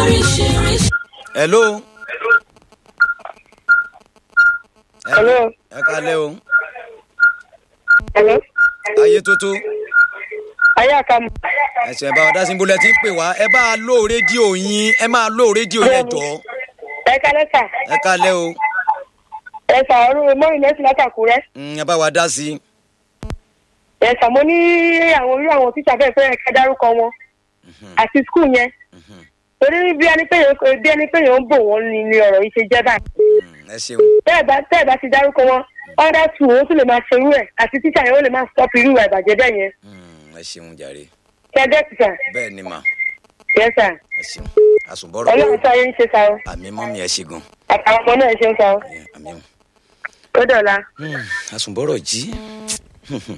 lóríṣiríṣi. hello. Hello. ẹ kalẹ́ o Hello. ayé tótó Ayé àkàmù. ẹsẹ̀ bá wa dá sí ibùdó ẹ ti ń pè wá ẹ bá a lò rédíò yín ẹ máa lò rédíò yẹn jọ Ẹ kálẹ́ sà. ẹ kalẹ́ o Ẹ sà ọdún mọ́rin lẹ́sìn látàkùrẹ́. Mm, ẹ bá wa dá sí i. Ẹ sà mo ní àwọn orí àwọn tíṣà bẹ́ẹ̀ fẹ́ ká dárúkọ wọn. Àti skul yẹn. Torí bí ẹni pé yẹn bí ẹni pé yẹn ń bò wọ́n ni ni ọ̀rọ̀ yìí ṣe jẹ́ báyìí. Mm, ẹ ṣeun Bẹ́ẹ̀ bá bẹ́ẹ̀ bá ti dárúkọ wọn. Ọ̀dà tù ó tún lè máa ṣe irú ẹ̀ àti tíṣà yẹn ó lè máa stop irú ìwà ìbàjẹ́ bẹ́ẹ̀ yẹn. Mm, ẹ ṣeun jàre Kẹ́dẹ́ ti sà. bẹ́ẹ̀ ni mà Yẹ sà. ẹ ṣeun àsùnbọ̀rọ̀ Ọlọ́run tó ayé ń ṣe sa o. àmì mọ́mí ẹ ṣe gan Àtàwọn ọmọ náà ṣe ń sa o. àmì o. Ó dọ̀la. Mm, àsùnbọ̀rọ̀ jí